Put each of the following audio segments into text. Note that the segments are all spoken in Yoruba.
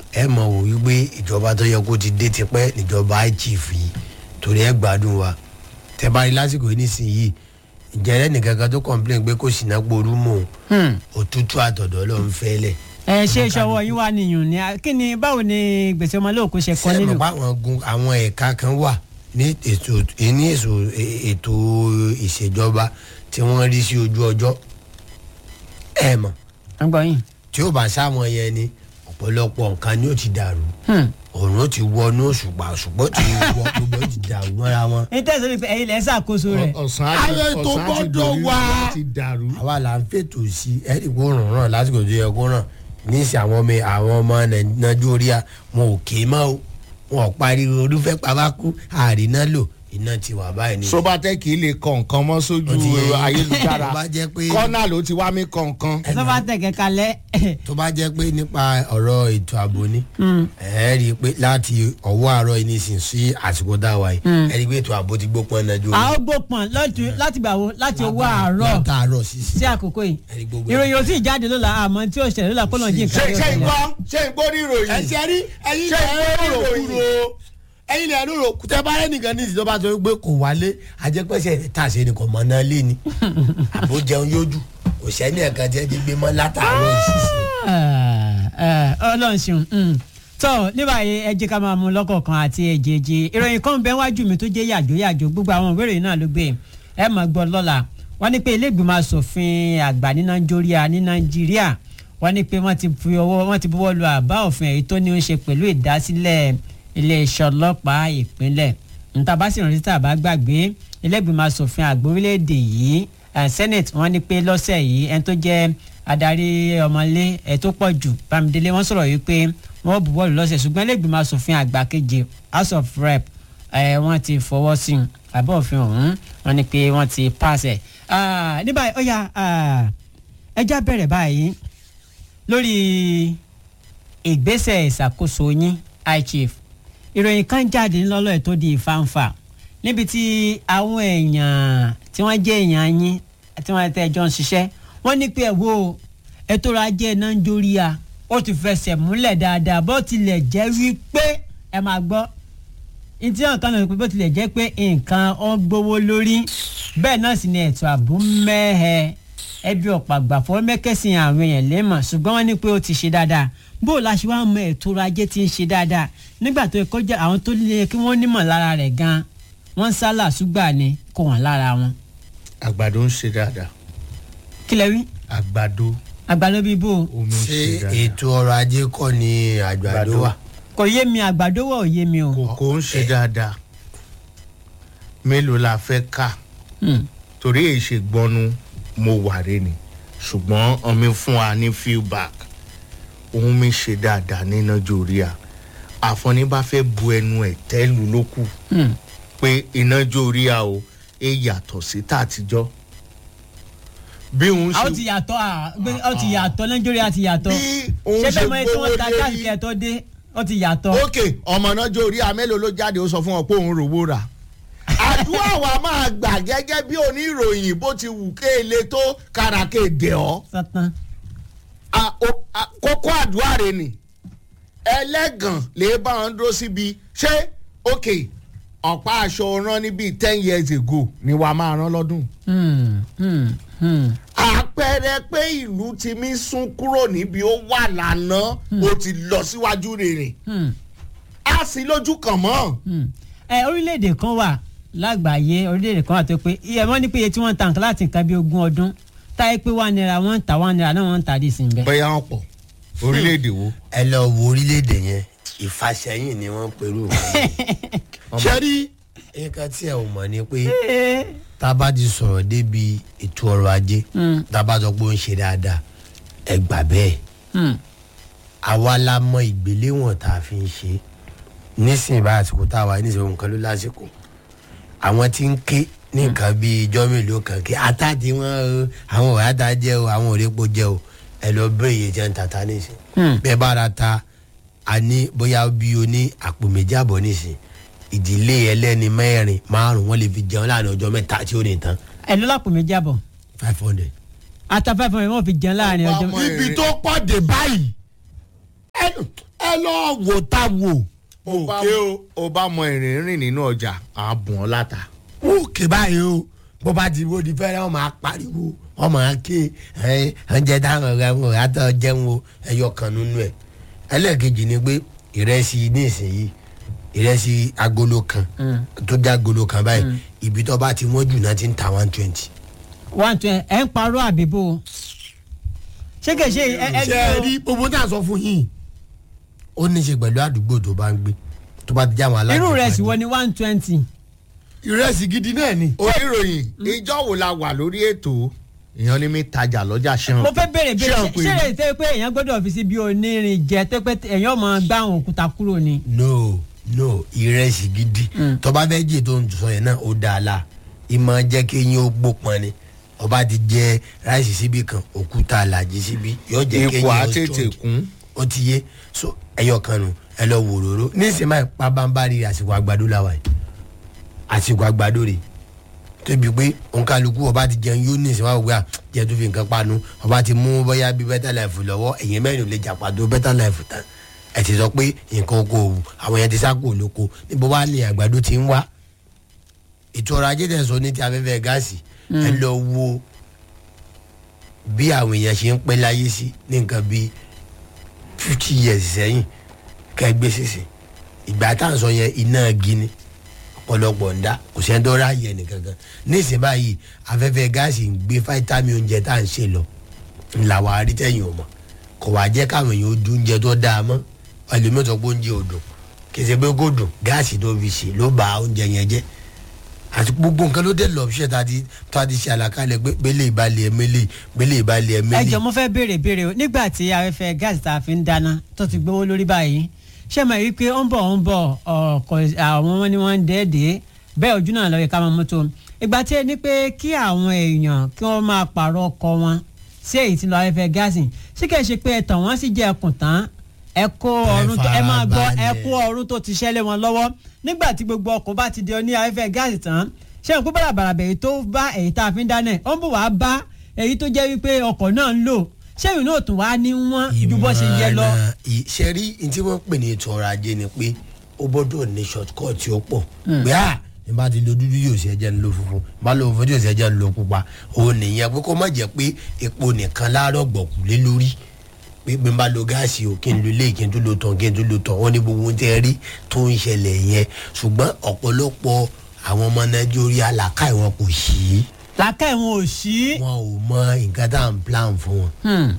ẹ mọ̀ wò wípé ìjọba tó yẹ kó ti dé tipẹ́ níjọba ichief yìí torí ẹ gbádùn wa tẹ bá rí lásìkò yìí nísìnyìí ìjẹ́rẹ́ nìkan kan tó complain pé kò sí náà gboru mọ́ Hmm. òtútù àtọ̀dọ̀ ló ń fẹ́lẹ̀. ẹ ṣe ìṣọwọ́ yín wá nìyàn ni kí ni báwo ni gbèsè ọmọlóòkú ṣe kọ́ sẹ́mi nílùú. pa àwọn gun àwọn ẹ̀ka kan wà ní ètò ní èso ètò ìṣèjọba tí wọ́n rí sí ojú ọjọ́ ẹ mọ̀ ọgbọ́n yìí. tí ó bá sáwọn yẹn ni ọ̀pọ̀lọpọ̀ nǹkan ni ó ti dàrú Hmm. òòrùn ti wọnú òṣùpá òṣùpá ti wọ gbogbo ó ti dàrú mọ́ra wọn. ní tẹ̀sán wípé ẹ̀yin lẹ́ ṣàkóso rẹ̀. ọ̀sán àti Ayé tó ọ̀sán àti gbọ́dọ̀ dòrí wà. ti dàrú. àwa là ń fètò sí ẹ̀rí kó ràn ràn lásìkò tó yẹ kó ràn níìsí àwọn ọmọ àwọn ọmọ nàìjíríà wọn ò ké mọ́ o wọn ò pariwo olúfẹ́ pàbákú àríná lò iná ti wà báyìí ní. sobatec lè kọ nǹkan mọ́ sójú Ó ti yẹ yín. ayélujára Tó bá jẹ́ pé- kọ́nà ló ti wá mí kọ nǹkan. tó bá tẹ̀ kẹ́kẹ́ lẹ́. tó bá jẹ́ pé nípa ọ̀rọ̀ ètò ààbò ni ẹ rí i pé láti ọwọ́ àárọ̀ yìí nísìnyí sí àsìkò dáwà yìí ẹ rí i pé ètò ààbò ti gbópọn nàìjíríà. a ó gbópọn láti- láti gbà wo láti owó àárọ̀ látàárọ̀ sísè. sí àkókò yìí. Ẹni gbogbo ìròyìn ò tí ì jáde lọ́la àmọ́ tí ó ṣẹlẹ̀ lọ́la kọ́nà jí ṣe nǹkan ṣe yóò ń ṣẹlẹ̀. gbọ́ ṣe ń gbọ́ ní ìròyìn. ẹ ṣe rí ẹyin Ṣé lẹ ìwé rò ìròyìn? kúrò ẹyin lẹ rò kúrò tẹ bá rẹ nìkan ní ìsìtọ́ bá sọ pé kò wálé ajẹ́pẹ́sẹ̀ tà sí ni kò mọ̀ náà lé ni àbó jẹun yójú kò sẹ́ni ẹ̀ka tí ẹ ti gbé mọ́ látàárọ̀ ìṣiṣẹ́. ọlọ́run ṣeun mm. tọ́ ní báyìí ẹ jẹ́ ká máa mú lọ́kọ̀ọ̀kan àti èjèèjì ìròyìn kan bẹ́ẹ̀ wájú mi tó jẹ́ yàjò yàjò gbogbo àwọn ìwé ìròyìn náà ló gbé ẹ máa gbọ́ lọ́la wọ́n ní pé ilé ìgbìmọ̀ asòfin àgbà ní nàìjíríà ní nàìjíríà wọ́n ní pé wọ́n ti fi ọwọ́ wọ́n ti buwọ́ lu àbá òfin èyí tó ní í ṣe pẹ̀lú ìdásílẹ̀ iléeṣẹ́ ọlọ́pàá ìpínlẹ̀ níta bá sì rántí tàbá gbàgbé ilé ìgbìmọ̀ asòfin àgbà orílẹ̀-èdè yìí eh, senate wọ́n ní pé lọ́sẹ̀ yìí ẹni tó jẹ́ adarí ọmọlé ẹ̀ tó pọ̀ jù bámidélé wọ́n sọ̀rọ̀ yìí pé wọ́n buwọ́ lù lọ́sẹ̀ ṣùgbọ́n ilé ìgbìmọ̀ asòfin àgbà keje house of rep ẹ̀ wọ́n ti fọwọ́ sí i àbọ̀ òfin ọ̀hún wọ́n ní pé wọ́n ti pàṣẹ. ní báyìí ó yá ẹjá bẹ̀rẹ̀ báyìí lórí ìgbésẹ̀ ìṣàkóso yín high chief ìròyìn kan jáde ńlọ́lọ́ ẹ̀ tó di ìfàǹfà níbi tí àwọn èèyàn tí wọ́n jẹ́ èèyàn yín tí wọ́n tẹ́ ẹjọ́ ń ṣiṣẹ́ wọ́n ní pé ẹ̀ wo ètò ọrọ̀ ajé nàìjíríà ó ti fẹsẹ̀ múlẹ̀ dáadáa bó tilẹ̀ jẹ́ wípé ẹ máa gbọ́ ìtí nǹkan náà bó tilẹ̀ jẹ́ pé nǹkan ó gbówó lórí bẹ́ẹ̀ náà sì ni ètò ààbò mẹ́hẹ ẹbí ọ̀pọ̀ àgbàfọ́ mẹ́kẹ́sìn àwọn èèyàn lẹ́mọ̀ ṣùgbọ́n wọ́n ní pé ó ti ṣe dáadáa bó o la ṣe wá mọ ètò ọrọ̀ ajé ti ń ṣe dáadáa nígbà tó kọjá àwọn tó lé kí wọ́n nímọ̀ lára rẹ̀ gan wọ́n sálà ṣùgbà ni kò wọ́n lára wọn. àgbàdo ń ṣe dáadáa kí lẹ wí àgbàdo àgbàdo bíi bò ó omi ń ṣé ṣe dáadáa ètò ọrọ̀ ajé kọ́ ni àgbàdo Àgbàdo. wà. kò yé mi àgbàdo wọ̀ ò yé mi o. kòkó ń ṣe dáadáa mélòó la fẹ́ ká Hmm. torí èyí ṣe gbọ́nú mo wà rẹ ni ṣùgbọ́n ọmọ fún wa ní feedback òun mi ṣe dáadáa ní nàìjíríà àfọ̀ní bá fẹ́ bu ẹnu ẹ̀ tẹ́lu ló kù Hmm. pé ìnájóríà o ẹ yàtọ̀ sí tàtijọ́ bí òun a ó ṣe ti yàtọ̀ à gbé ó ti yàtọ̀ nàìjíríà ti yàtọ̀ bí òun ṣé ṣe bẹ́ẹ̀ mọ ètò wọn ta gbówó gáàsì lérí kẹ́ẹ̀tọ́ dé ó ti yàtọ̀. ok ọmọ nàìjíríà mélòó ló jáde ó sọ fún ọ pé òun rówó rà àdúrà wa máa gbà gẹ́gẹ́ bí oníròyìn bó ti wù kéèlé tó kàràkè dẹ̀ ọ́ sátán. a- o- a- kókó àdúrà rẹ ni ẹlẹ́gàn lè bá wọn dúró síbi ṣé ok ọ̀pá aṣọ rán ní bíi ten years ago ni wàá máa rán lọ́dún. Hmm, hmm, hmm. àpẹẹrẹ pé ìlú ti mí sún kúrò níbi ó wà lánàá ó ti lọ síwájú rere Hmm, á sí lójú kan mọ́. hmm. ẹ orílẹ̀-èdè kan wà lágbàáyé orílẹ̀-èdè kan wà tó pé iye wọ́n ní pé iye tí wọ́n ń ta nǹkan láti nǹkan bí ogún ọdún táyé pé one naira wọ́n ń ta one naira náà wọ́n ń ta dì sí bẹ́ẹ̀. bẹ́ẹ̀ wọn pọ̀ orílẹ̀-èdè wo. ẹ lọ wo orílẹ̀-èdè yẹn ìfàsẹ́yìn ni wọ́n pẹ̀lú ṣe rí nǹkan tí ẹ ò mọ̀ ni pé tá a bá ti sọ̀rọ̀ débi ètò ọrọ̀ ajé Hmm. tá a bá sọ pé ó ń ṣe dáadáa ẹ gbà bẹ́ẹ̀ Hmm, àwa la mọ ìgbéléwọ̀n tá a fi ń ṣe nísìnyí bá àsìkò tá a wà nísìnyí nǹkan ló lásìkò àwọn tí ń ké ní nǹkan bíi ijọ́ mélòó kan kí ata tí wọ́n àwọn ọ̀rẹ́ ata jẹ́ o àwọn òrèpo jẹ́ o ẹ lọ bẹ́ẹ̀ yẹn jẹ́ ń tata nísìnyí hmm. bẹ́ẹ̀ bá ra ta a ní bóyá bí o ní àpò méjì àbọ̀ nísìnyí ìdílé ẹlẹ́ni mẹ́rin márùn wọ́n lè fi jẹun láàrin ọjọ́ mẹ́ta tí ó ní tán ẹ ló lápò méjì àbọ̀ five hundred. ata five hundred wọ́n fi jẹun láàrin ọjọ́ Ọmọ mẹ́ta. ẹ̀. ibi tó pọ̀ dé báyìí ẹ ẹ ẹ lọ wò tá wò. o bá o bá mọ ìrìn rìn nínú ọjà à á bùn ọ́ láta. òkè báyìí o bó bá ti wo di fẹ́rẹ́ wọn máa pariwo wọn máa ké ẹ oúnjẹ táwọn ọ̀rẹ́ wọn ò yàtọ̀ jẹun o ẹyọ kan nínú ẹ̀ ẹlẹ́ẹ̀kejì ni pé ìrẹsì nísìnyí ìrẹsì agolo kan tó jẹ́ agolo kan báyìí ibi tó bá ti wọ́n jù náà ti ń ta one twenty. one twenty ẹ̀ ń parọ́ àbíbò ṣé kìí ṣe ẹ ẹ ṣe é rí gbogbo tá a sọ fún yín ó ní í ṣe pẹ̀lú àdúgbò tó bá ń gbé tó bá ti jẹ́ àwọn alágbèéká irú rẹ̀ sì ni. wọ ni one twenty ìrẹsì gidi náà ni. oníròyìn ìjọ wo la wà lórí ètò èèyàn ní mi tajà lọ́jà ṣẹ́hàn. mo fẹ́ béèrè béèrè Ṣé ṣé ọ̀pẹ ṣé ni? lè tẹ́ pé èèyàn gbọ́dọ̀ fi sí bí onírin jẹ tó pé èèyàn máa gbá àwọn òkúta kúrò ni. no no ìrẹsì gidi tọba fẹ́ jẹ tó ń sọ yẹn náà ó dáa la ìmọ̀ jẹ́ kí eyín ó gbópọn ni ọba ti jẹ ráìsì síbi kan òkúta àlàjì síbi yóò jẹ́ kí eyín ipò ó àtètè strong kún. ó ti yé so ẹyọ kan nù ẹ lọ wò róró nísìnyí máa pa bámbárì àsìkò àgbàdo làwà yìí àsìkò àgbàdo rè tóbi pé òǹkàlùkù ọba ti jẹun yóò ní ìsìnwá òwe à jẹ tó fi nǹkan panu ọba ti mú bóyá bí better life lọ́wọ́ ẹ̀yìn mẹ́rin ò lè jà pàtó better life tán ẹ ti sọ pé nǹkan oko òwú àwọn yẹn ti sá kúrò lóko níbo wá ní àgbàdo ti ń wá ètò ọrọ̀ ajé tẹ̀sán ní ti afẹ́fẹ́ gáàsì ẹ lọ wo bí àwọn èèyàn ṣe ń pẹ́ láyé sí ní nǹkan bíi fifty years sẹ́yìn kẹgbẹ́ sísè ìgbà tá à ń sọ yẹn iná gini ọ̀pọ̀lọpọ̀ ń dá kò sẹ́ni tó ráàyè ẹnìkankan nísìnyí báyìí afẹ́fẹ́ gáàsì ń gbé fáítámì oúnjẹ tá à ń ṣe lọ ńlá wa rí tẹ̀yìn ọmọ kò wá jẹ́ káwọn èèyàn ojú oúnjẹ tó dáa mọ́ ẹlòmíràn tó pé oúnjẹ ò dùn kì í ṣe pé kò dùn gáàsì tó fi ṣe ló bà oúnjẹ yẹn jẹ́ àti gbogbo nǹkan ló dé lọ ṣe tá a ti tá a ti ṣe àlàkalẹ̀ pé gbélé ìbalẹ̀ ẹ̀mẹ́lẹ̀ gbélé ìbalẹ̀ ẹ ẹ̀mẹ́lẹ̀ jọ mo fẹ́ béèrè béèrè o nígbà tí afẹ́fẹ́ gáàsì tá a fi ń dáná tó ti gbówó lórí báyìí ṣé mo rí i pé ó ń bọ̀ ó ń bọ̀ ọkọ̀ àwọn wọn ni wọ́n ń dẹ́ẹ̀dẹ́ bẹ́ẹ̀ ojú náà lọ́ọ́ yẹ ká máa mú tó ìgbà tí ẹ ní pé kí àwọn èèyàn kí wọ́n máa pààrọ̀ ọkọ̀ wọn sí èyí tí lọ afẹ́fẹ́ gáàsì ṣé kìí ṣe pé ẹ̀tàn wọn sì jẹ́ ẹkùn tán ẹ kó ọrùn tó ẹ máa gbọ́ ẹ farabalẹ̀. kó ọrùn tó ti ṣẹlẹ̀ wọn lọ́wọ́ nígbà tí gbogbo ọkọ̀ bá ti di ọ ní afẹ́fẹ́ gáàsì tán ṣé n kó bàràbàrà bẹ̀rẹ̀ tó bá èyí tá a fi ń dáná ẹ̀ ó ń bọ̀ wá bá èyí tó jẹ́ wípé ọkọ̀ náà ń lò ṣé ìrìn náà tún wá ní wọ́n ju bó ṣe yẹ lọ. ìmọ̀ràn ì- ṣe rí ní tí wọ́n pè ní ètò ọrọ̀ ajé ni pé ó gbọ́dọ̀ ní short cut tí ó pọ̀ pé à ní bá ti lo dúdú yóò ṣe ẹjẹ́ ń lo funfun bá lo funfun yóò ṣe ẹjẹ́ ń lo pupa òun nìyẹn pé kó má jẹ́ pé epo nìkan láàárọ̀ gbọ̀kú lé lórí pé bí n bá lo gáàsì o kí n lo ilé kí n tún lo tàn kí n tún lo tàn wọ́n ní gbogbo ohun tẹ́ rí tó ń ṣẹlẹ̀ yẹn ṣùgbọ́n ọ̀pọ̀lọpọ̀ àwọn ọmọ nàìjíríà làákàyè wọn kò sí làákà ìwọ̀n ò sí. wọn ò mọ nǹkan tá à ń plan fún wọn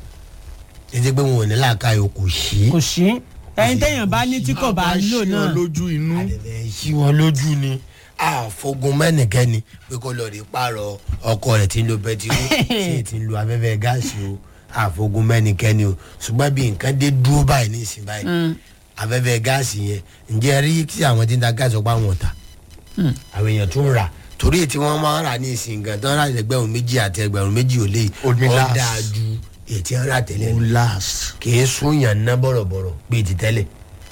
títí pé wọn ò ní làákàyè kò sí. kò sí ẹyin téèyàn bá ní tí kò bá lò náà lójú inú. àdẹ̀fẹ̀ sí wọn lójú ni àfogun mẹ́nìkẹ́ni pé kó lọ rí pààrọ̀ ọkọ rẹ̀ tí ń lo bẹtiró tí ti ń lo afẹ́fẹ́ gáàsì o àfogun mẹ́nìkẹ́ni o ṣùgbọ́n bí nǹkan dé dúró báyìí ní ìsìn báyìí afẹ́fẹ́ gáàsì yẹn ǹjẹ́ rí kí àwọn tí ń ta gáàsì ọ̀pá wọn ta àwọn èèyàn tún rà torí tí wọ́n máa ń rà ní ìsìn gan tán rà ẹgbẹ̀rún méjì àti ẹgbẹ̀rún méjì ò lè Ó ní ó last. dáa ju ètí ń rà tẹ́lẹ̀ ó lọ last. kì í sún yàn ná bọ̀rọ̀bọ̀rọ̀ bíi ti tẹ́lẹ̀.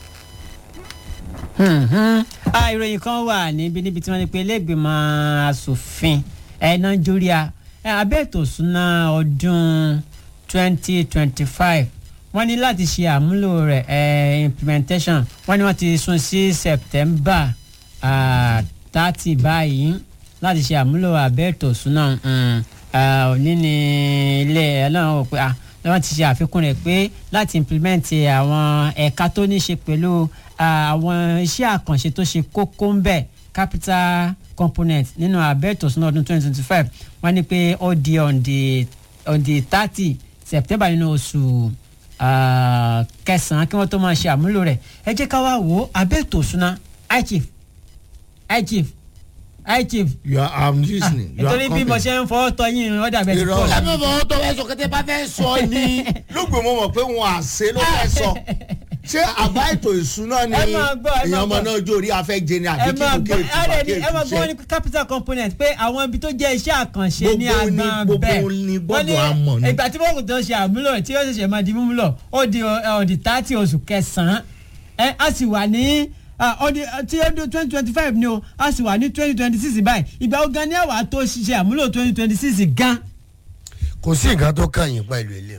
Mhm. Ah, ìròyìn kan wà níbi níbi tí wọ́n ní pé iléègbèmọ̀ asòfin ẹ̀ nàìjíríà ẹ̀ abẹ́ ètò ìsúná ọdún 2025 wọ́n ní láti ṣe àmúlò rẹ̀ ẹ̀ implementation wọ́n ní wọ́n ti sún sí september ah, 30 báyìí láti ṣe àmúlò abẹ́ ètò ìsúná mm, ah, òní ní ilé ẹ̀ náà wò pé ah, wọ́n ti ṣe àfikún rẹ̀ pé láti implement àwọn ẹ̀ka tó ní ṣe pẹ̀lú ah, àwọn iṣẹ́ àkànṣe tó ṣe kókó ń bẹ̀ capital component nínú abẹ́ ètò ìsúná ọdún 2025 wọ́n ní pé ó di on the on the thirty september nínú oṣù ah, kẹsàn-án kí wọ́n tó máa ṣe àmúlò rẹ̀ ẹ jẹ́ ká wá wò ó abẹ́ ètò ìsúná high chief high chief high chief you are i'm listening. you are nítorí bí mo coming. ṣe ń fọwọ́ tọ́ yín ọ̀dà bẹ́ẹ̀ ti Irọ́. kọ́ Ẹ la. lábẹ́ bọ̀ ọ́ tó fẹ́ sọ kẹ́tẹ́ bá fẹ́ sọ ni. lóògbé mo mọ̀ pé wọn à ṣe ló fẹ́ sọ ṣé àbá ètò ìṣúná ni Ẹ máa gbọ́, ẹ máa èèyàn ọmọ gbọ́. náà jó orí afẹ́ jẹ ni ẹ àbí kí máa ló gbọ́ kéètì ẹ pàkíyèsí ẹ máa gbọ́ ní ṣe. capital component pé àwọn ibi tó jẹ́ iṣẹ́ àkànṣe ní Gbogbo ni- agbọn gbogbo bẹ́ẹ̀ ni Wọ́n gbogbo ní àmọ̀ ni. ìgbà tí wọ́n kò tó ṣe àmúlò rẹ̀ tí yóò ṣẹ̀ṣẹ̀ máa di mímúlò ó di ọ̀dì tààtì oṣù kẹsàn-án ẹ a sì wà ní ọdí tí ọdún twenty twenty five ni o a sì wà ní twenty twenty six báyìí ìgbà wo gan ni àwa tó ṣiṣẹ́ àmúlò twenty twenty six gan. kò sí nǹkan tó kàn yín pẹ̀lú ilé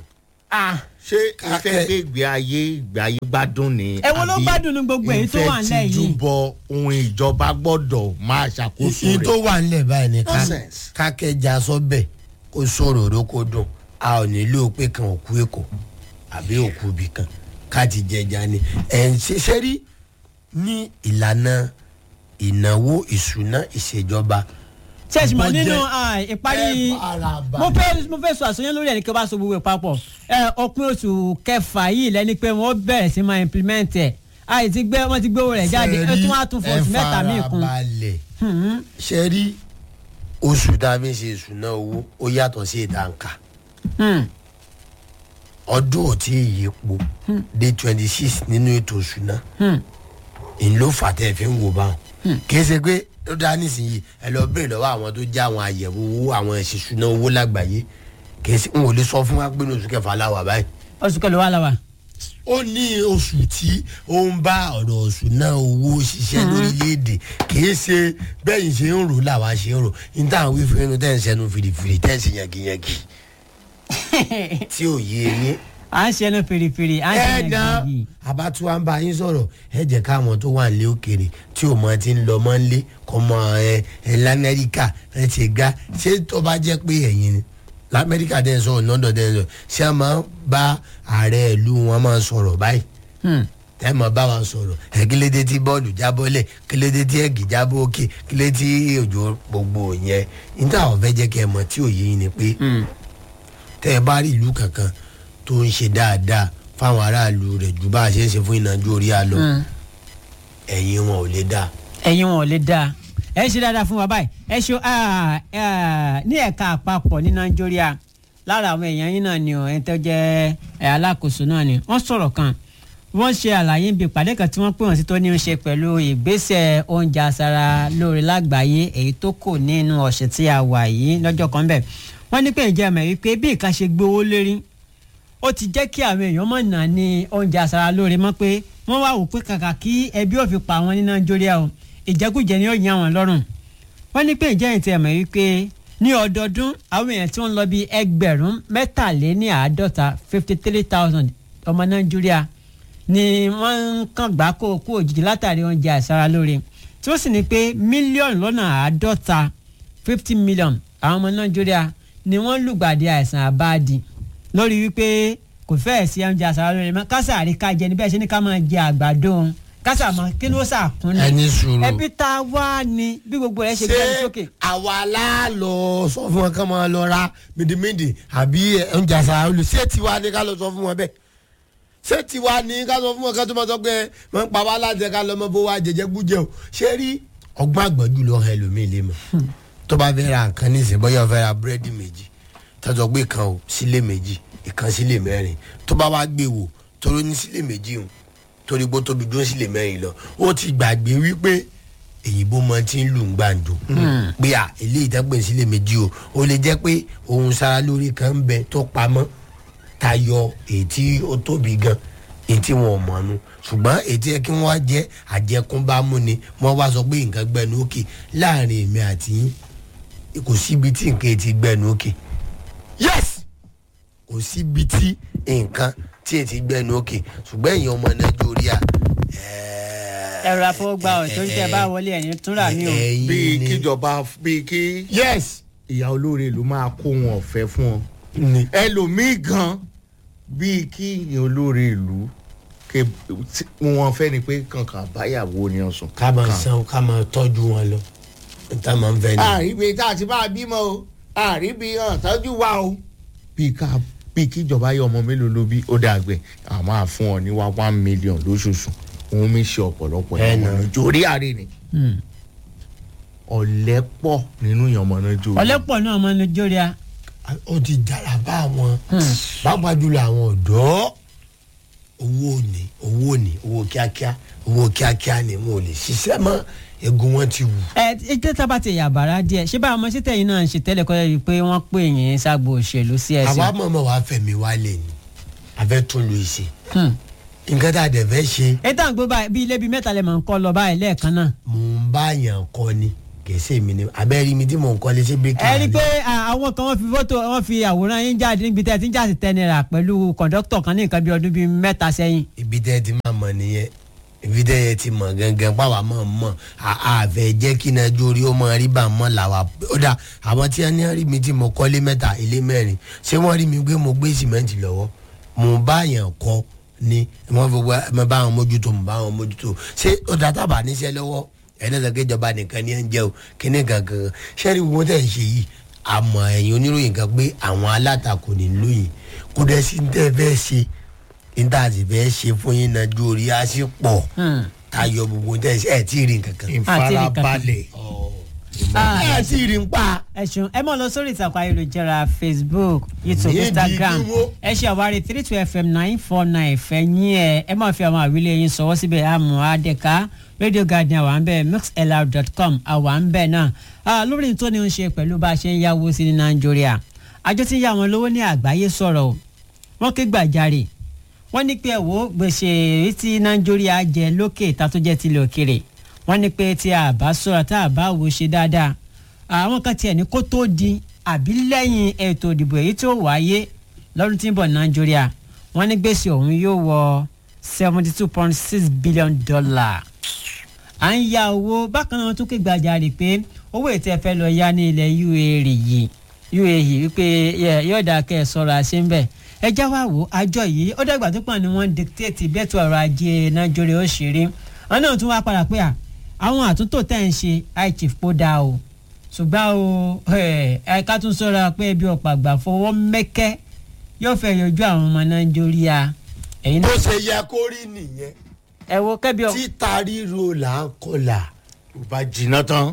Ah, ṣé ìfẹ́ gbé ìgbé ayé ìgbé ayé gbádùn ni. Èwo ló àbí gbádùn ní gbogbo èyí tó wà nílẹ̀ ìfẹ́ yìí? tìjúbọ ohun ìjọba gbọ́dọ̀ máa ṣàkóso ìyí tó rẹ̀. wà nílẹ̀ báyìí ni ká- Nonsense. kákẹ́jà sọ́bẹ̀ kó sọ̀rọ̀ òró kó dùn a ò nílò pé kan òkú èkó àbí òkú ibì kan ká ti jẹja ni ẹ̀ ń ṣiṣẹ́ rí ní ìlànà ìnáwó ìṣúná ìṣèjọba ṣẹ́ẹ̀sì mọ̀ Budget. nínú ah, ìparí ẹ fara balẹ̀. mo fẹ́ mo fẹ́ sọ àsọyán lórí ẹni kí n bá so gbogbo ẹ̀ papọ̀ ẹ òpin oṣù kẹfà yìí lẹ́ni pé wọ́n bẹ̀rẹ̀ sí máa implement ẹ̀ àì ti gbé wọ́n ti gbé owó rẹ̀ jáde ẹ tún wá tún fọ oṣù mẹ́ta míì kún. ẹ fara balẹ̀ Hmm. ṣe rí oṣù tá a fi ń ṣe ìṣúná owó ó yàtọ̀ sí ìdáǹkà Hmm. ọdún ò tí ì yípo dé twenty six nínú ètò ìṣúná Hmm. ń ló fà tẹ́ ẹ fi ń wò báwọn kì í ṣe pé ó dá nísìnyí ẹ lọ béèrè lọ́wọ́ àwọn tó já àwọn àyẹ̀wò owó àwọn ìṣìṣúná owó lágbàáyé kì í ṣe n ò lè sọ fún wa pé ní oṣù kẹfà láwà báyìí oṣù kẹlẹ́ wà láwà. ó ní oṣù tí ó ń bá ọ̀rọ̀ ìṣúná owó ṣiṣẹ́ lórílẹ̀‐èdè kì í ṣe bẹ́yìn ṣe ń rò làwa ṣe ń rò ní táwọn wí fún inú tẹ́ ń ṣẹnu fìrìfìrì tẹ́ ń ṣe yàngìyàngì tí ò yé yín à ń ṣẹnu fèrèfèrè à ń ṣẹnu ẹ̀dá gidi. abatuwa ń bá yín sọ̀rọ̀ ẹ jẹ́ káwọn tó wà nílé òkèèrè tí ò mọ ti ń lọ mọ́ nílé kọ́ mọ ẹ ẹ lamẹ́ríkà ẹ ti ga ṣé tó bá jẹ́ pé ẹ̀yin ni lamẹ́ríkà dẹ́ ń sọ̀rọ̀ london dẹ́ ń sọ̀rọ̀ ṣé a máa ń bá ààrẹ ìlú wọn máa ń sọ̀rọ̀ báyìí Hmm. tẹ́ mọ̀ bá wa sọ̀rọ̀ ẹ̀ kílédé tí bọ́ọ̀lù jábọ́lẹ̀ kílédé tí ẹ̀gì jábọ́ òkè kílédé tí òjò gbogbo yẹn níta àwọn fẹ́ jẹ́ kẹ́ ẹ mọ̀ tí òye yín ni pé Hmm. tẹ́ ẹ bá rí ìlú kankan tó ń ṣe dáadáa fáwọn aráàlú rẹ̀ ju bá a ṣe ń ṣe fún ìnájú orí àlọ́ Hmm. ẹ̀yìn wọn ò lè dáa. ẹ̀yin wọn ò lè dáa ẹ ṣe dáadáa fún wa báyìí ẹ ṣe ah, ah, ní ẹ̀ka àpapọ̀ ní nàìjíríà lára àwọn èèyàn yín náà ni ọ̀ ẹni tó jẹ́ ẹ̀, alákòóso náà ni wọ́n sọ̀rọ̀ kan wọ́n ṣe àlàyé ibi ìpàdé kan tí wọ́n pè wọ́n sí tó ní í ṣe pẹ̀lú ìgbésẹ̀ oúnjẹ aṣara lóore lágbàáyé èyí tó kù nínú ọ̀sẹ̀ tí a wà yìí lọ́jọ́ kan bẹ̀ wọ́n ní pé ìjẹ́ mọ̀ wípé bí nǹkan ṣe gbówó lérí ó ti jẹ́ kí àwọn èèyàn mọ̀ náà ní oúnjẹ aṣara lóore mọ́ pé wọ́n wá wò pé kàkà kí ẹbí ò fi pa àwọn ní nàìjíríà o ìjẹkújẹ ni ó yan àwọn lọ́rùn wọ́n ní pé ìjẹ́ ìtẹ̀ mọ̀ wípé ní ọdọọdún àwọn èèyàn tí wọ́n ń lọ bí ẹgbẹ̀rún mẹ́tàléníàádọ́ta fifty three thousand ọmọ nàìjíríà ni wọ́n ń kàn gbá kó kú òjijì látàrí oúnjẹ àìsara lóore tí ó sì ní pé mílíọ̀nù lọ́nà àádọ́ta fifty million àwọn ọmọ nàìjíríà ni wọ́n lùgbàdì àìsàn àbáàdì lórí wípé kò fẹ́ẹ̀ sí oúnjẹ àìsara lóore mọ́ kásà àríká jẹ níbẹ̀ ṣe ní ká máa jẹ àgbàdo kásà mọ́ kí ló sàkúnlẹ̀ ẹni sùúrù. ẹbí tá a wá ni bí gbogbo rẹ̀ ṣe gbé ẹni sókè. àwa láàlọ sọ fún wọn kí wọn lọ ra mìdìmìdì àbí oúnjẹ àṣà olù ṣé tiwa ni ká lọ sọ fún wọn bẹ́ẹ̀ ṣé tiwa ni ká sọ fún wọn ká tó máa sọ pé wọn ń pa wá láti ká lọ mọ bó wá jẹjẹ gbújẹ o ṣé rí ọgbọ́n àgbọ̀jù lọ hàn ẹlòmíì lè mọ̀ tó bá fẹ́ ra nǹkan ní ìsìn bóyá ó fẹ́ ra búrẹ́dì méjì tọ́jọ́ gbé kan o sílé méjì ìkan sílé mẹ́rin tó bá wá gbé wò toró ní sílé méjì o torí bó tóbi dúró sílé mẹ́rin lọ ó ti gbàgbé wípé èyìnbó mọ tí ń lù ń gbàǹjo pé à eléyìí tẹ́gbẹ̀ sílé méjì o ó lè jẹ́ pé ohun sára lórí kan ń bẹ tó pamọ́ tayọ èyí tí ó tóbi gan èyí tí wọn ò mọ̀ nu ṣùgbọ́n èyí tí yẹ kí wọ́n jẹ́ àjẹkúnbámú ni wọ́n wá sọ pé nǹkan gbẹnu òkè láàrin èmi àti yín kò síbi tí nǹkan ti gbẹnu òkè yes kò síbi tí nǹkan tí èyí ti gbẹnu òkè ṣùgbọ́n èèyàn ọmọ nàìjíríà ẹ̀rọ àfọwọ́gbà ọ̀ torí tẹ́ ẹ bá wọlé ẹ̀yìn túnra mi o. ẹ̀yin bíi ni- kíjọba bíi kí yes ìyá olóore ló máa kó wọn ọ̀fẹ́ fún ọ ni ẹlòmíì gan bíi kí ìyá olóore ìlú ké tí wọn fẹ́ ni pé kankan báyàwó ni ọ̀sùn. ká máa san ká máa tọ́jú wọn lọ níta máa ń fẹ́ ni. àríbi tá a ti máa bímọ o àríbi hàn tọ́jú wa o. bíi ká bíi kíjọba yọ ọmọ mélòó ló bí ó dàgbẹ́ a máa fún ọ ní wá one million lóṣooṣù òun mi ṣe ọ̀pọ̀lọpọ̀ Ẹ ìyàmọ̀ nà. náà jórí àárẹ̀ ni Hmm. ọ̀lẹ́ pọ̀ nínú ìyàmọ̀ náà jórí. ọ̀lẹ́pọ̀ náà ọmọ nàìjíríà ó ti dára bá wọn pàápàá jùlọ àwọn ọ̀dọ́ owó ni owó ni owó kíákíá owó kíákíá ni wọn ò lè ṣiṣẹ́ mọ́ egun wọn ti wù. ẹ ẹ tẹ́ tá a bá ti yàbàrá díẹ̀ ṣé báwọn ọmọ sítẹ̀ yìí náà ń ṣe tẹ́lẹ̀ kọ́ yẹ pé wọ́n pè yín ságbo òṣèlú sí àwa ẹ̀sìn. mọ̀mọ́ wàá fẹ̀mí wálé ni a fẹ́ tún lu ìṣe Hmm. nǹkan tá a dẹ̀ fẹ́ ṣe ẹ tá à ń gbé báyìí bí ilé bíi mẹ́ta lè máa ń kọ́ lọ báyìí lẹ́ẹ̀kan náà. mò ń bá yàn kọ́ ni kèsè mi ni abẹ́rẹ́ mi tí mò ń kọ́lé sí bíríkì ẹ rí i pé à, àwọn kan wọ́n fi fọ́tò wọ́n fi àwòrán yín jáde níbi tẹ́ ẹ ti ń jáde tẹ́ náírà pẹ̀lú kọ̀ńdọ́tọ̀ kan ní nǹkan bí ọdún bíi mẹ́ta sẹ́yìn. ibi tẹ́ ẹ ti máa mọ̀ nìyẹn ibi tẹ́ ẹ ti mọ̀ gangan pàwọ́ mọ̀ mọ̀ àfẹ́ jẹ́ kí iná jórí ó máa rí bá a mọ̀ làwà ó dà àwọn tí wọ́n ní rí mi tí mo kọ́lé mẹ́ta ilé mẹ́rin ṣé wọ́n rí mi pé mo gbé sìmẹ́ǹtì lọ́wọ́ mo bá yàn kọ́ ni wọ́n fi wá mo bá wọn mójútó mo bá wọn mójútó ṣé ó dà tábà níṣẹ́ lọ́wọ́ ẹni sọ pé ìjọba nìkan ni ẹ ń jẹ o kíní kankan ṣẹ́rí gbogbo tẹ̀ ń ṣe yìí àmọ́ ẹ̀yin oníròyìn kan pé àwọn alátakò ní lóyìn kó dẹ́ sí ní tẹ́ fẹ́ ṣe níta sì fẹ́ ṣe fún yín náà ju orí á sí pọ̀ tayọ gbogbo tẹ̀ ṣe ẹ̀ tí ì rí nǹkan kan. ìfarabalẹ̀ Ah, ẹ̀ tí ì rí ń pa. ẹ ṣeun ẹ mọ̀ lọ sórí ìtàkùn ayélujára facebook youtube Ní instagram ìdí ìdíwó. ẹ ṣe àwárí three two fm nine four nine fẹ̀yìn ẹ ẹ máa fi àwọn àwílé yín sọwọ́ síbẹ̀ àmọ́ àdẹ́ka radio garden àwa ń bẹ̀ mixlr.com àwa ń bẹ̀ náà Ah, lórí tó ní ń ṣe pẹ̀lú bá a ṣe ń yáwó sí ní nàìjíríà àjọ tí ń yá wọn lówó ní àgbáyé sọ̀rọ̀ o wọ́n ké gbàjarè wọ́n ní pé ẹ̀wọ́ gbèsè èyí tí nàìjíríà jẹ lókè ìta tó jẹ́ tilẹ̀ òkèrè wọ́n ní pé tí a bá sọ̀rọ̀ tá a bá wò ṣe dáadáa àwọn kan tiẹ̀ ní kó tó di àbí lẹ́yìn ètò ìdìbò èyí tó wáyé lọ́dún tí ń bọ̀ nàìjíríà wọ́n ní gbèsè ọ̀hún yóò wọ seventy two point six billion dollar à ń ya owó bákan náà tún ké gbàjarè pé owó ètò ẹ̀fẹ́ lọ yá ní ilẹ̀ UAE yìí UAE wípé yẹ- yóò dáa kẹ́ ẹ sọ̀rọ̀ àṣẹ ń bẹ̀ ẹ já wá wò àjọ yìí ó dàgbà tó pọ̀ ni wọ́n dictate bẹ́ẹ̀tù ọrọ̀ ajé nàìjíríà ó ṣe rí wọn náà tún wá padà pé à àwọn àtúntò tẹ̀ ń ṣe high chief kó dáa o ṣùgbọ́n o ẹ ẹ ká tún sọ̀rọ̀ pé ebi ọ̀pọ̀ àgbà fọwọ́ mẹ́kẹ́ yóò fẹ́ yọjú àwọn ọmọ nàìjíríà ẹ̀yin bó náà ṣe yẹ kó rí nìyẹn ẹ wo kẹ́bi ọ̀ títa ríro là ń kọlà. tó bá jiná tán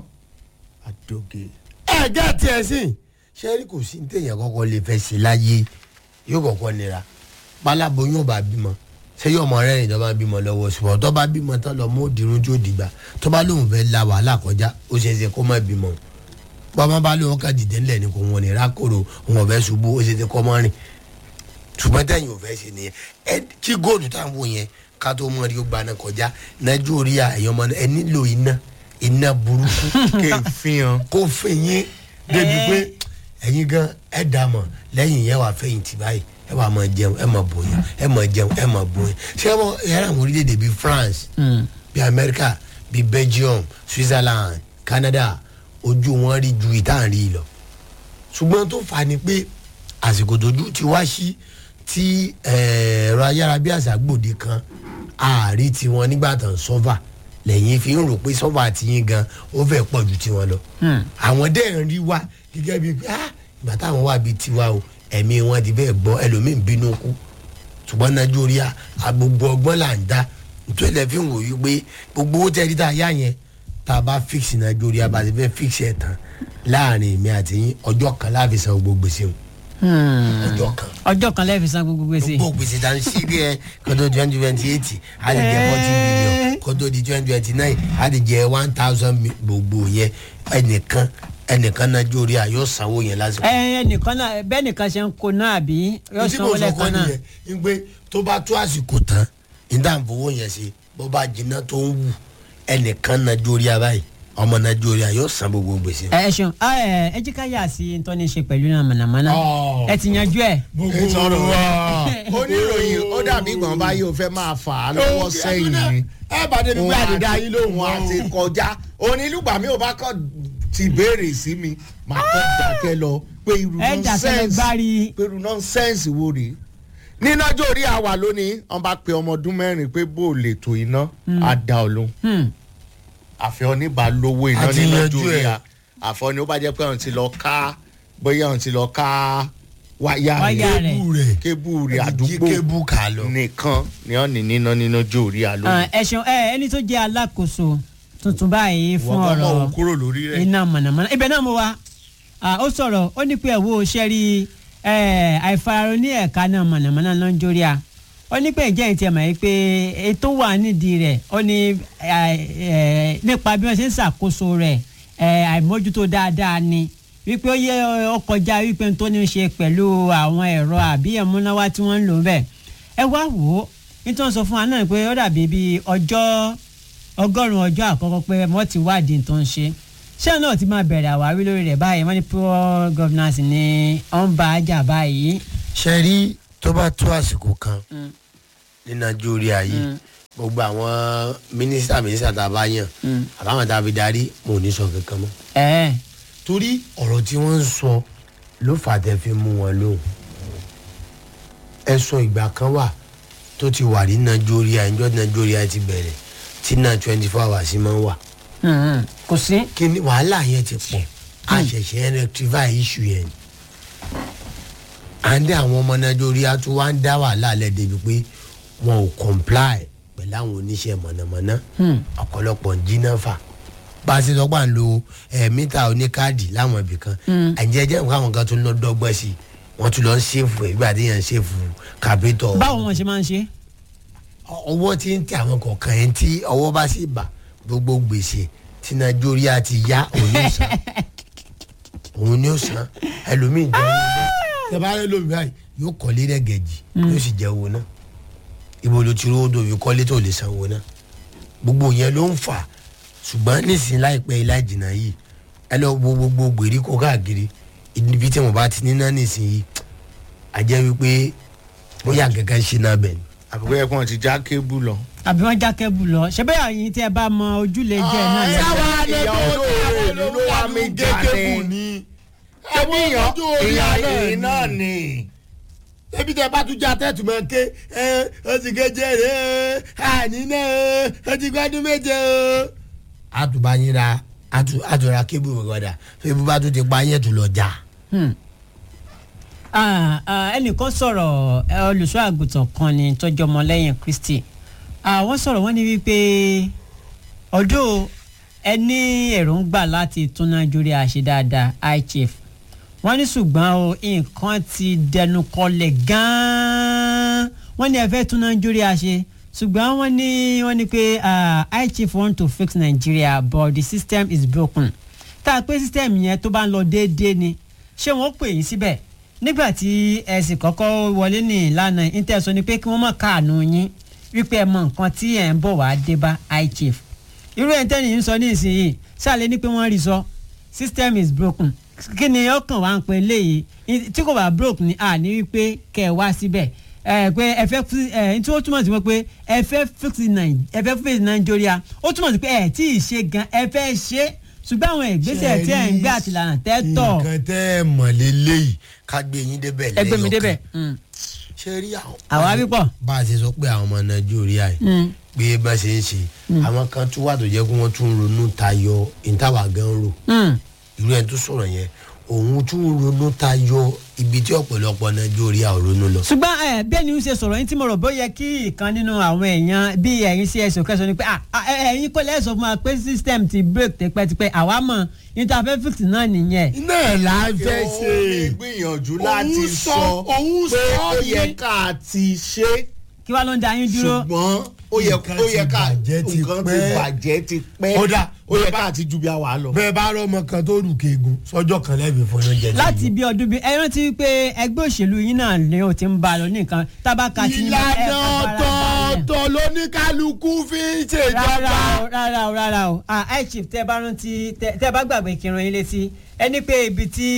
àdóge. ẹ jẹ́ tiẹ̀ sí ṣẹ́rí kò sí ní téèyàn kọ́kọ́ lè fẹ́ ṣe láyé yóò kọ́kọ́ nira pálábóyún ọba bímọ ṣé yóò mọ rẹ́rìn tó bá bímọ lọ́wọ́ ṣùgbọ́n tó bá bímọ tán lọ mú òdìrún tí ó dìgbà tó bá lóun fẹ́ la wàhálà kọjá ó ṣe é ṣe kó má bímọ bọ́mọ bá lóun ká dìde ńlẹ̀ ni kò wọ́n ní rákòrò òun ọ̀fẹ́ ṣubú ó ṣe é ṣe kó mọ́ rìn ṣùgbọ́n tẹ̀yìn ò fẹ́ ṣe nìyẹn ẹ kí góòlù táwọn wò yẹn ká tó mọ̀ rí ó gbaná kọjá nàìjíríà ẹ̀yọ́ ọmọ ẹ nílò iná iná burúkú kéèfìhàn kó fẹ̀yìn débi pé ẹ̀yin gan ẹ̀ dà mọ̀ lẹ́yìn yẹn wà fẹ̀yìn tì báyìí ẹ wà máa jẹun ẹ máa bòyàn ẹ máa jẹun ẹ máa bòyàn ṣé wọn yàrá àwọn orílẹ̀-èdè bíi France bíi America bíi Belgium Switzerland Canada ojú wọn rí ju ìtàn rí lọ ṣùgbọ́n tó fà ní pé àsìkò tójú ti wá sí tí ẹ̀rọ ayárabíàṣá gbòde kan ààrí tiwọn nígbà tán sọ́fà lẹ́yìn fi ń rò pé sọ́fà tiyín gan ó fẹ́ pọ̀ ju tiwọn lọ. àwọn dẹ́ ń rí wa gẹ́gẹ́ bíi pé ah ìgbà táwọn wà bíi tiwa o ẹ̀mí wọn ti fẹ́ gbọ́ ẹlòmíín bínú kú ṣùgbọ́n nàìjíríà agbogbo ọgbọ́n là ń dá nítorí ẹ̀ fi ń wò yí pé gbogbo owó tẹ́rí tá a yá yẹn tá a bá fix nàìjíríà bá ti fẹ́ fix ẹ̀ tán láàrin èmi àti yín ọjọ́ kan láàfin san gbogbo gbèsè o ọjọ́ kan ọjọ́ kan lẹ́ẹ̀fi san gbogbo gbèsè. gbogbo gbèsè tá n sí bí ẹ kótó twenty twenty eight a lè jẹ forty million kótó di twenty twenty nine a lè jẹ one thousand gbogbo yẹn ẹnìkan ẹnìkan nàìjíríà yóò sanwó yẹn lásìkò. ẹ ẹnìkan náà bẹ́ẹ̀ nìkan ṣe ń kó náà àbí yóò tí sanwó mo sọ lẹ́ẹ̀kan kọ́ náà. nìyẹn ń pé tó bá tó àsìkò tán níta fowó yẹn ṣe bó bá jiná tó ń wù ẹnìkan nàìjíríà báyìí ọmọ nàìjíríà yóò san gbogbo gbèsè. ẹ ẹ ṣeun a, ẹ ẹ jí ká yà sí tó ní ṣe pẹ̀lú náà mọ̀nàmọ́ná Ọ̀. ẹ ti yanjú ẹ. sọ̀rọ̀ oníròyìn ó dàbí gbọ̀n báyìí ó fẹ́ máa fà á lọ́wọ́ sẹ́yìn ni ẹ bá débi òun pé àdìdá yín lóhùn òun àti kọjá onílùgbà mi ò bá kọ́ ti béèrè sí mi màá kọ́ dákẹ́ lọ pé irú ẹ dàkẹ́ lọ nọ́nsẹ́ǹsì gbárí. pé irú nọ́nsẹ́ǹsì wo rèé nínájọ́ orí àwà lónìí wọ́n bá pe ọmọ ọdún mẹ́rin pé bó o lè tó iná á dá ọ lóhùn Hmm. àfẹ́ oníbà lówó iná Àti nínájọ́ yanjú orí ẹ̀. à àfọ́ ni ó bá jẹ́ pé òun ti lọ ká bóyá òun ti lọ ká wáyà Wáyà rẹ̀ rẹ̀. kébù rẹ̀ kébù rẹ̀ jí àdúgbò kébù kà lọ. nìkan ni wọ́n ní níná nínájọ́ orí à Ah, lónìí. ẹ ṣeun ẹ ẹni tó jẹ́ alákòóso tuntun báyìí fún wọ́n kọ́ mọ̀ ọ̀rọ̀ òun kúrò lórí rẹ̀. iná mọ̀nàmọ́ná ibẹ̀ náà mo wá Ah, ó sọ̀rọ̀ ó ní pé ẹ̀wọ́ ṣẹ́rí àìfararun ní ẹ̀ka náà mọ̀nàmọ́ná nàìjíríà ó ní pé ìjẹ́ ìtì ẹ̀mọ̀ yìí pé ètò wà nídìí rẹ̀ ó ní eh, eh, nípa bí wọ́n ṣe ń ṣàkóso rẹ̀ eh, àìmójútó dáadáa ni wípé ó yẹ ó kọjá wípé tó ní í ṣe pẹ̀lú àwọn ẹ̀rọ àbí ẹ̀múnáwá tí wọ́n ń lò bẹ́ẹ̀ ẹ wá wò ó nítorí sọ fún wa náà pé ó dàbí bíi ọjọ́ ọgọ́rùn-ún ọjọ́ àkọ́kọ́ pé wọ́n ti wádìí tó ń ṣe ṣé náà ti máa bẹ̀rẹ̀ àwárí lórí rẹ̀ báyìí wọ́n ní poor governance ni ó ń bá a jà báyìí. ṣe rí tó bá tó àsìkò kan ní nàìjíríà yìí gbogbo àwọn mínísítà mínísítà tá a bá yàn àbáwọn tá a fi darí mo ò ní sọ kankan mọ́. ẹ torí ọ̀rọ̀ tí wọ́n ń sọ ló fà á tẹ́ fi mú wọn lóhùn ẹ̀sùn ìgbà kan wà tó ti wà ní nàìjíríà ìjọ nàìjíríà ti bẹ̀rẹ̀ tí náà twenty four hours máa ń wà kò sí. kí ni wàhálà yẹn ti pọ̀ a ṣẹ̀ṣẹ̀ rectify issue yẹn à ń dé àwọn ọmọ nàìjíríà tó wá ń dá wàhálà lẹ̀ débi pé wọn ò comply pẹ̀lú àwọn oníṣẹ́ mọ̀nàmọ́ná ọ̀pọ̀lọpọ̀ ń jí náà fà bá a ṣe sọ pé à ń lo ẹ̀ mítà oníkáàdì láwọn ibì kan àjẹjẹ nǹkan àwọn kan tó ń lọ dọ́gbọ́n sí i wọ́n tún lọ ń ṣèfù ẹ̀ gbà téèyàn ń ṣèfù kàpẹ́tọ̀ báwo wọn ṣe máa ń ṣe. ọwọ́ tí ń tẹ àwọn kọ̀ọ̀kan yẹn tí ọwọ́ bá sì bà gbogbo gbèsè tí nàìjíríà ti yá òun ní sàn òun ní sàn ẹlòmíì jẹ́ ẹ bá rẹ lómi báyìí yóò kọ́lé rẹ̀gẹ̀jì yóò sì jẹ́ owó náà ibo ló ti rówó dòbí kọ́lé tó lè san owó náà gbogbo yẹn ló ń fà ṣùgbọ́n nísìnyí láìpẹ́ ilá ìjìnà yìí ẹ lọ wo gbogbo gbèríko káàkiri ibi tí mo bá ti níná nísìnyí a jẹ́ wípé bóyá kankan ṣe náà bẹ̀ ni. àbúkọ yẹ kí wọn ti já kébù lọ. àbí wọn já kẹ́bù lọ ṣé bẹ́ẹ̀ yín tí ẹ bá mọ ojúlé jẹ́ náà lẹ́yìn. ìyá olóore ìlú ló wá mi já ní. ṣebí ìyàn ìyàn ìrìn náà ni. ebi tẹ bá tún já tẹ́tù mọ́ ké ẹ ó ti kéje rè é àní náà ó ti gbádùn méje o. àtùbá yín ra àtùrà kébù gbọdà fébù bá tún ti pa yẹn tún lọ já. Ah, ah, ẹnìkan sọ̀rọ̀ ẹ, olùṣọ́ àgùntàn kan ni tọ́jú ọmọlẹ́yìn kristi Ah, wọ́n sọ̀rọ̀ wọ́n ní wípé ọdún ẹni èròǹgbà láti tún nàìjíríà ṣe dáadáa high chief wọ́n ní ṣùgbọ́n o nǹkan ti dẹnu kọlẹ̀ gan-an wọ́n ní ẹ fẹ́ tún nàìjíríà ṣe ṣùgbọ́n wọ́n ní wọ́n ní pé ah, high chief want to fix nigeria but the system is broken tá a pé system yẹn tó bá ń lọ déédéé ni ṣé wọ́n pè yín síbẹ̀ nígbà tí ẹ sì kọ́kọ́ wọlé ní ìlànà intel ni pé kí wọ́n mọ̀ káànú yín wípé ẹ mọ nǹkan tí ẹ̀ ń bọ̀ wá dé bá high chief irú ẹ̀ ń tẹ́lẹ̀ ń sọ ní ìsinyìí ṣáàlẹ́ ní pé wọ́n rí sọ system is broken kí ni ọkàn wa ń pè léyìí tí kò bá broke ni a ní wípé kẹ́ ẹ wá síbẹ̀ ẹ pé ẹ fẹ́ fi ẹ tí ó túmọ̀ sí pé ẹ fẹ́ fix Nàì- ẹ fẹ́ fix Nàìjíríà ó túmọ̀ sí pé ẹ tí ì ṣe gan ẹ fẹ́ ṣe ṣùgbọ́n àwọn ìgbésẹ̀ tí ẹ̀ ń gbé àtìlànà tẹ́ tọ̀ nǹkan tẹ́ ẹ mọ̀ lélẹ́yìí ká gbé yín débẹ̀ lẹ́yìn ẹgbẹ́ mi ọkàn. débẹ̀. Mm. ṣe rí àwọn. Àwa wípọ̀. bá a ṣe sọ pé àwọn ọmọ nàìjíríà yìí Mm. pé bá a ṣe ń ṣe àwọn kan tún wà tó jẹ́ kó wọ́n tún ronú tayọ ìtawà gan rò Mm. irú ẹni tó sọ̀rọ̀ yẹn òun tún ronú tayọ ibi tí ọ̀pọ̀lọpọ̀ nàìjíríà ò ronú lọ. ṣùgbọ́n ẹ bẹ́ẹ̀ ni ó ṣe sọ̀rọ̀ yín tí mo rò bó yẹ kí ìkan nínú àwọn èèyàn bíi ẹ̀yin sí ẹ̀sùn kẹsàn-án ni pé ah, ah, ẹ- ẹ̀yin kò lẹ́sọ̀ fún wa pé system ti break tipẹ́tipẹ́ àwa mọ̀ níta-fẹ́ fix náà nìyẹn. iná ẹ̀ là ń fẹ́ ṣe ó ní gbìyànjú láti Òun sọ sọ- òun pé sọ ó yẹ ní- ká ti ṣe kí wàá ló ń da yín dúró. ṣùgbọ́n ó yẹ Nǹkan ó yẹ ti ká bàjẹ́ ti nǹkan ti pẹ́. bàjẹ́ ti pẹ́ Ó dà, ó yẹ ká ti ju bí a wà lọ. bẹ́ẹ̀ bá rọ ọmọ kan tó rù kéegun sọ́jọ́ kan lẹ́bi fún oúnjẹ tí láti yóò. bí ọdún bíi ẹ rántí pé ẹgbẹ́ òṣèlú yín náà ni ó ti ń bá a lọ nìkan tábàkà tí ìlànà ọ̀tọ̀ọ̀tọ̀ lóníkálukú fi ń ṣèjọba. rárá o rárá o rárá o ah high chief tẹ bá rántí tẹ tẹ bá gbàgbé kírun yín létí ẹni pé ibi tí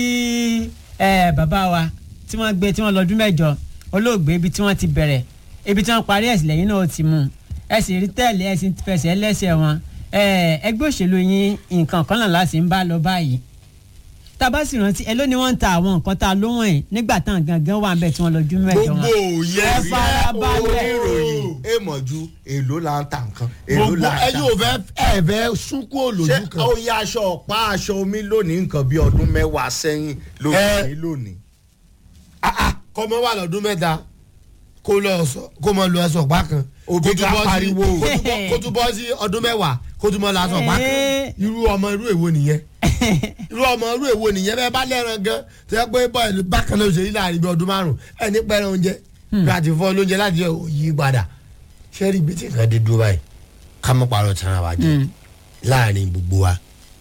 ẹ bàbá wa tí wọ́n gbé tí wọ́n lọ́dún mẹ́jọ olóògbé ibi tí wọ́n ti bẹ̀rẹ̀ ibi tí wọ́n parí ẹ̀sìn lẹ́yìn náà ó ti mú un ẹ sì rí tẹ̀lé ẹ sì fẹsẹ̀ lẹ́sẹ̀ wọn ẹ ẹgbẹ́ òṣèlú yín nǹkan kan náà láti ń bá lọ báyìí tá a bá sì rántí ẹ ló ní wọ́n ń ta àwọn nǹkan tá a lóhùn ẹ̀ nígbà táwọn gangan wà ń bẹ̀ tí wọ́n lọ́dún mẹ́jọ wọn. gbogbo yẹn Ẹ farabalẹ̀. oníròyìn èèmọ̀jú èló là ń ta nǹkan èló gbogbo là ń ẹyin ò fẹ́ ẹ fẹ́ sunkún ṣé olójú kan. ó yá aṣọ ọ̀pá aṣọ omi lónìí nǹkan bí ọdún mẹ́wàá sẹ́yìn ló Ẹ. ní lónìí. kọ́mọ wà lọ́dún mẹ́ta kó lọ sọ kó mọ lu aṣọ ọ̀pá kan Òbí kó tún ká bọ́ sí- pariwo. kó tún bọ́- kó tún bọ́ sí ọdún mẹ́wàá kó tún mọ lu aṣọ ọ̀pá kan Ee. irú ọmọ irú èwo nìyẹn irú ọmọ irú èwo nìyẹn bẹ́ẹ̀ bá lẹ́ran gan tó yẹ pé bọ́ọ̀lù bákan náà ṣe yí láàrin bí ọdún márùn ẹ̀ ní pẹ́rẹ́ oúnjẹ bí a ti fọ́ lóúnjẹ láti yẹ òyì padà ṣé rí ibi tí nǹkan dé dúró báyìí ká mọ́ parọ́ tara wa jẹ láàrin gbogbo wa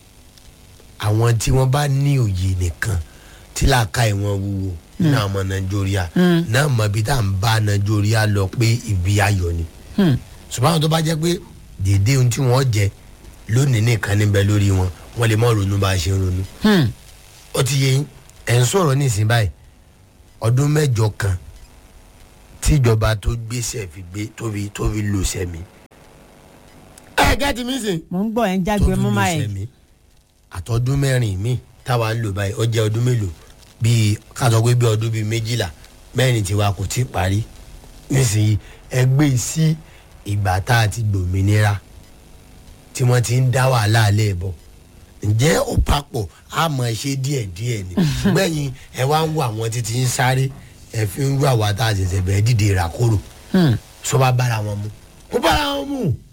àwọn tí wọ́n bá ní òye nìkan tí làákà ìwọ̀n wúwo náà mọ nàìjíríà náà mọ ibi tá à ń bá nàìjíríà lọ pé ibi ayọ̀ ni ṣùgbọ́n àwọn tó bá jẹ́ pé dédé ohun tí wọ́n jẹ lónìí nìkan níbẹ̀ lórí wọn wọ́n lè mọ̀ ronú bá a ṣe ń ronú Hmm. ó ti yẹ yín ẹ̀ ń sọ̀rọ̀ nísìnyí báyìí ọdún mẹ́jọ kan tíjọba tó gbéṣẹ́ fi gbé tóbi tóbi lò sẹ́mi. ẹ gẹ́tì mí sìn. mò ń gbọ́ ẹ̀ ń jágbe tóbi mú lò máa ẹ̀. sẹ́mi àtọ́dún mẹ́rin mi táwa ń lò báyìí ó jẹ́ ọdún mélòó bíi ká sọ pé bíi ọdún bíi méjìlá mẹ́rin tiwa kò tí ì parí nísìnyí ẹgbẹ́ sí ìgbà tá a ti gbòmìnira tí wọ́n ti ń dá wàhálà alẹ́ bọ̀ ǹjẹ́ ó papọ̀ á mọ̀ ẹ ṣe díẹ̀ díẹ̀ ni gbẹ̀yìn ẹ wá ń wo àwọn títí ń sáré ẹ fi ń rú àwa tá a ṣẹ̀ṣẹ̀ bẹ̀ẹ́ dìde ìràkòrò Hmm. sọ bá bára wọn mu kó bára wọn mu